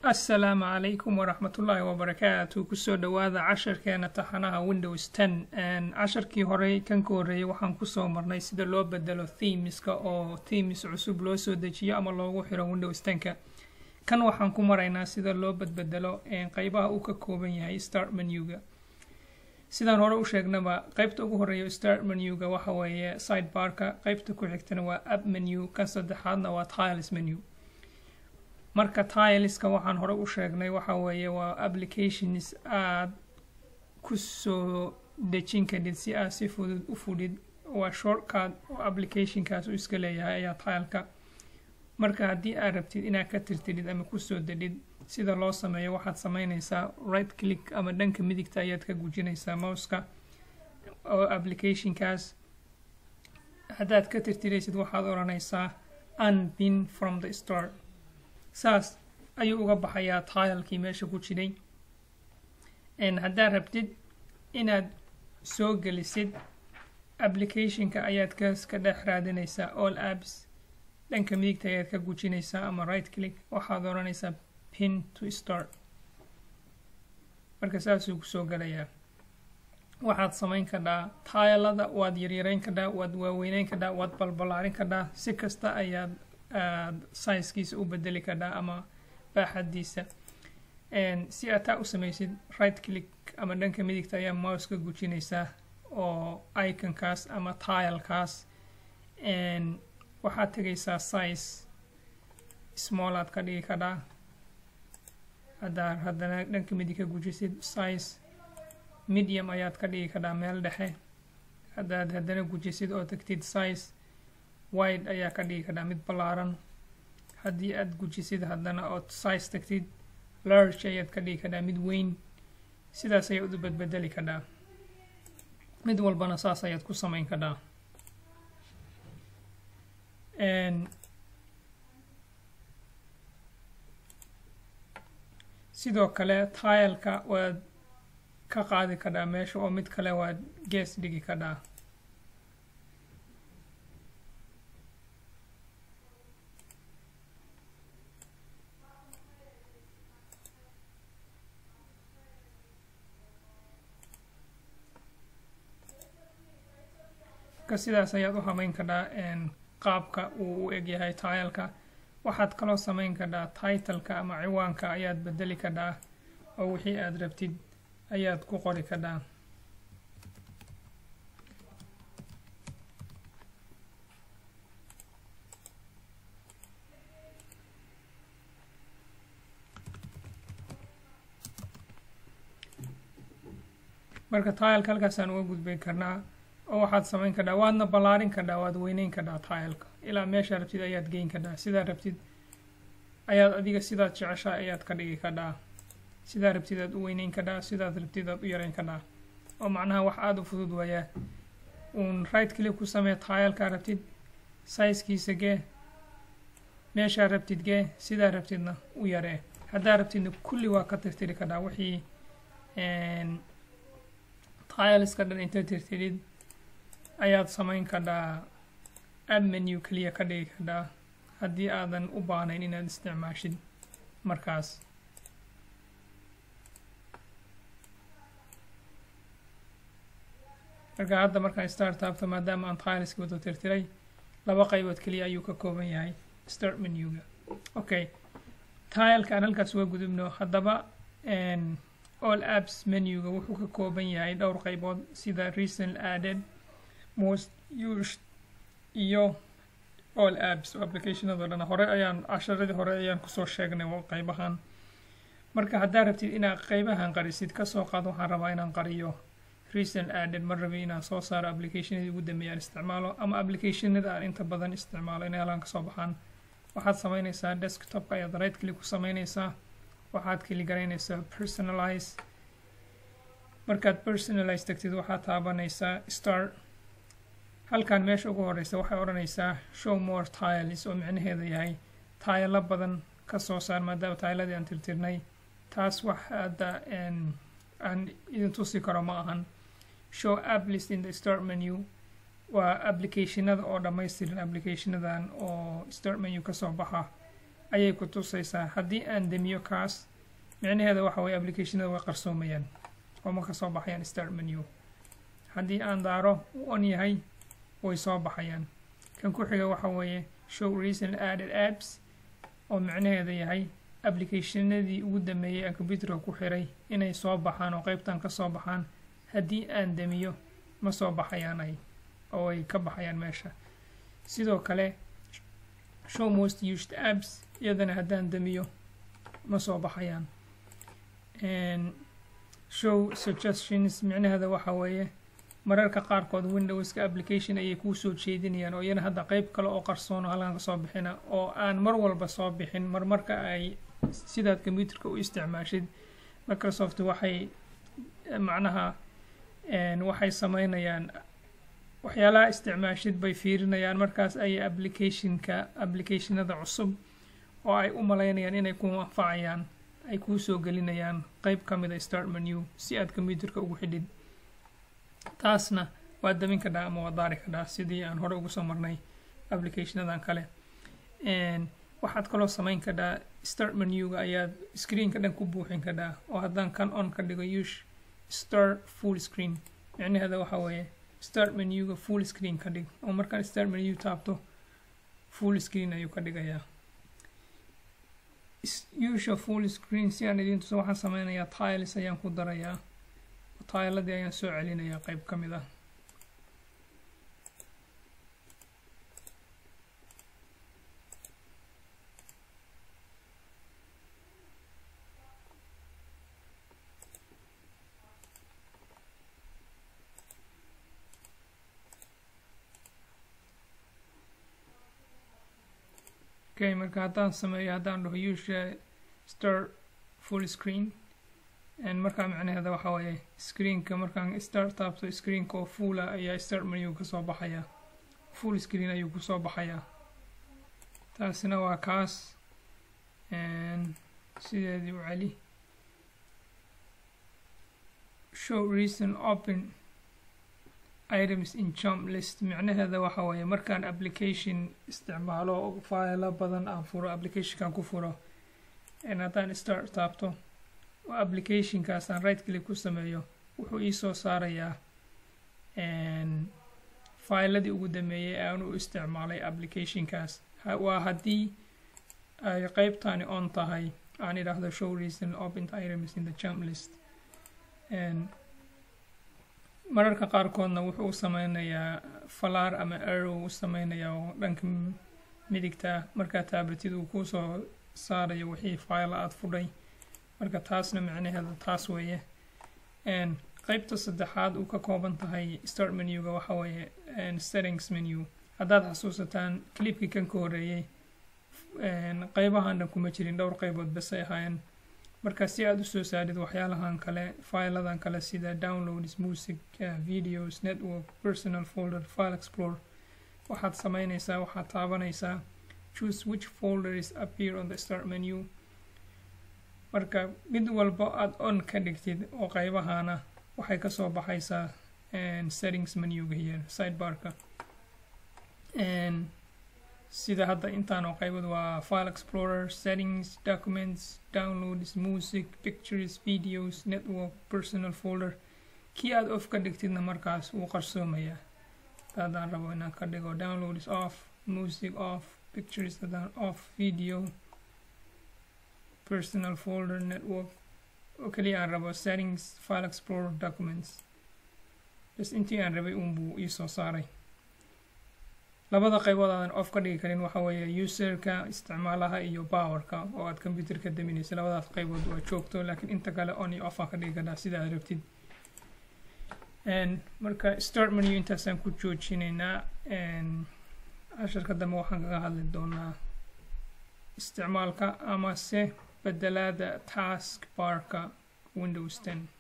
asalaamu calaykum waraxmatullaahi wabarakaatu kusoo dhowaada casharkeena taxanaha windows ten casharkii horey kan ka horreeyay waxaan kusoo marnay sida loo bedelo themiska oo themes cusub loo soo dejiyo ama loogu xiro windows tenka kan waxaan ku maraynaa sida loo badbedelo qeybaha uu ka kooban yahay start menuga sidaan hore u sheegnaba qeybta ugu horeeya start menuga waxa weeye sidebarka qeybta ku xigtana waa app menu kan saddexaadna waa tiles menu marka tileska waxaan hore u sheegnay waxa weeye waa applications aad kusoo dejin kadid si aad si fudud u fudhid waa shortcard oo applicationkaas u iska leeyahay ayaa tileka marka haddii aad rabtid inaad ka tirtidid ama kusoo dedhid sida loo sameeyo waxaad sameyneysaa right click ama dhanka midigta ayaad ka gujinaysaa mouska oo applicationkaas haddaad ka tirtiraysid waxaad odhanaysaa unpin from the start saas ayuu uga baxayaa tilekii meesha ku jiray haddaad rabtid inaad soo gelisid applicationka ayaad kas ka dhex raadinaysaa all apps dhanka midigta ayaad ka gujinaysaa ama right click waxaad odhanaysaa pin to start marka saasuu kusoo galayaa waxaad samayn kadhaa taylada waad yaryareyn kadhaa waad waaweyneyn kadhaa waad balbalaarin kadhaa si kasta ayaad aad sizekiisa u bedeli kadhaa ama baaxadiisa si aad taa u samaysid right click ama dhanka midigta ayaa mouse ka gujinaysaa oo iconkaas ama tilekaas waxaad tegaysaa size small aad ka dhigi kadhaa haddaa haddana dhanka midig ka gujisid size medium ayaad ka dhigi kadhaa meel dhexe haddaad haddana gujisid oo tagtid size wide ayaa ka dhigi kadhaa mid ballaaran haddii aad gujisid haddana ood size tagtid large ayaad ka dhigi kadhaa mid weyn sidaas ayaad u badbedeli kadhaa mid walbana saas ayaad ku samayn kadhaa sidoo kale tileka waad ka qaadi kadhaa meesha oo mid kale waad gees dhigi kadhaa sidaas ayaad u habeyn kadhaa qaabka uu u egyahay tileka waxaad kaloo sameyn kadhaa titleka ama ciwaanka ayaad bedeli kadhaa oo wixii aad rabtid ayaad ku qori kadhaa marka tileka halkaasaan uga gudbay karnaa oo waxaad samayn kadhaa waadna ballaarin kadhaa waad weyneyn kadhaa tileka ilaa meeshaa rabtid ayaad geyn kadhaa sidaa rabtid ayaad adiga sidaad jeceshaa ayaad ka dhigi kadhaa sidaa rabtid aad u weyneyn kadhaa sidaad rabtid aad u yareyn kadhaa oo macnaha wax aada u fudud waayaa uun right click ku samee tileka rabtid sizekiisa gee meeshaa rabtid gee sidaa rabtidna u yaree haddaa rabtidna kulli waa ka tirtiri kadhaa wixii tileska dhan inta tirtirid ayaad samayn kadhaa app menu keliya ka dhigi kadhaa haddii aadan u baahnayn inaad isticmaashid markaas marka hadda markaan start taabto maadaama aan tileski wada tirtiray laba qaybood keliya ayuu ka kooban yahay start menuga okay tileka aan halkaas uga gudubno haddaba all apps menuga wuxuu ka kooban yahay dhowr qaybood sida recent added most used iyo all apps oo applicationado dhan hore ayaan casharadii hore ayaan kusoo sheegnay qeybahan marka haddaad rabtid inaad qeybahan qarisid kasoo qaad waxaan rabaa inaan qariyo recent added ma rabi inaan soo saaro applicationadii ugu dambeeyaan isticmaalo ama applicationada aan inta badan isticmaalo inay halkan kasoo baxaan waxaad sameyneysaa desktopka ayaad right click ku sameyneysaa waxaad keli garaynaysaa personalize markaad personalize tagtid waxaad taabanaysaa start halkan meesha ugu horeysa waxay odhanaysaa show more tiles oo micnaheeda yahay taayalo badan ka soo saar maadaama taayaladii aan tirtirnay taas wax hadda aan idin tusi karo ma ahan show app list in the start menu waa applicationada oo dhammaystiran applicationadan oo start menu kasoo baxa ayay ku tusaysaa haddii aan demiyo kaas micnaheeda waxa weye applicationada way qarsoomayaan oo ma ka soo baxayaan start menu haddii aan daaro u on yahay way soo baxayaan kan ku xiga waxa weeye show recent added apps oo micnaheeda yahay applicationadii ugu dameeyey aan computerka ku xiray inay soo baxaan oo qeybtan ka soo baxaan haddii aan demiyo ma soo baxayaan ay oo ay ka baxayaan meesha sidoo kale show most used apps iyadana haddaan demiyo ma soo baxayaan show suggestions micnaheeda waxa weeye mararka qaarkood windowska application ayay kuu soo jeedinayaan oo iyana hadda qeyb kale oo qarsoon oo halkan kasoo bixina oo aan mar walba soo bixin marmarka ay sidaad computerka u isticmaashid microsoft waxay macnaha waxay sameynayaan waxyaalaha isticmaashid bay fiirinayaan markaas ayay applicationka applicationada cusub oo ay u malaynayaan inay ku anfacayaan ay kuu soo gelinayaan qeyb ka mid a start menu si aad computerka ugu xidhid taasna waa damin kadhaa ama waa daari kadhaa sidii aan hore ugu soo marnay applicationadan kale waxaad kaloo samayn kadhaa start menuga ayaad screenka dhan ku buuxin kadhaa oo haddaan kan on ka dhigo ush start full screen micnaheeda waxa weeye start menuga full screen ka dhig oo markaan start menu taabto full screen ayuu ka dhigayaa usha full screen si aan idiin tuso waxaan sameynayaa tiles ayaan ku darayaa tailadii ayaan soo celinayaa qeyb ka mid ah okay marka haddaan sameeyo haddaan dhaho usha start full screen markaa micnaheeda waxa weeye screenka markaan start taabto screenka oo fuula ayaa start menu kasoo baxaya full screen ayuu kusoo baxayaa taasina waa kaas sideedii u celi show reason open items in jump list micnaheeda waxa weeye markaan application isticmaalo failo badan aan furo applicationkan ku furo haddaan start taabto oo applicationkaas aan right click ku sameeyo wuxuu iisoo saarayaa failadii ugu dameeyey ee aan u isticmaalay applicationkaas waa haddii ay qeybtani on tahay aan idhaahdo show reason open items in the jump list mararka qaarkoodna wuxuu u sameynayaa falaar ama arrow u sameynayaa oo dhanka midigta markaa taabatid uu kusoo saarayo wixii file aada fudhay marka taasna micnaheeda taas weeye qeybta saddexaad uu ka kooban tahay start menuga waxa weeye settings menu haddaad xasuusataan clipkii kan ka horeeyey qeybahan dhan kuma jirin dhowr qeybood basay ahaayeen marka si aada usoo saarid waxyaalahan kale filadan kale sida downloads music videos network personal folder file explore waxaad sameyneysaa waxaad taabanaysaa choose which folders appear on the start menu marka mid walba aada on ka dhigtid oo qeybahana waxay kasoo baxaysaa settings menuga here sidebarka sida hadda intaan oo qeybad waa file explorer settings documents downloads music pictures videos network personal folder kii aada off ka dhigtidna markaas wuu qarsoomayaa haddaan rabo inaan ka dhigo downloads off music off pictures haddaan off video personal folder network oo keliya aan rabo settings file explorer documents bas intii aan rabay uunbuu iisoo saaray labada qaybood aadan off ka dhigi karin waxa weeye userka isticmaalaha iyo powerka oo aad computerka daminaysa labadaas qaybood waa joogto laakiin inta kale on iyo off aa ka dhigi kartaa sida aad rabtid marka start menu intaasaan ku joojinaynaa casharka dambe waxaan kaga hadli doonaa isticmaalka amase bedelaada task barka windows ten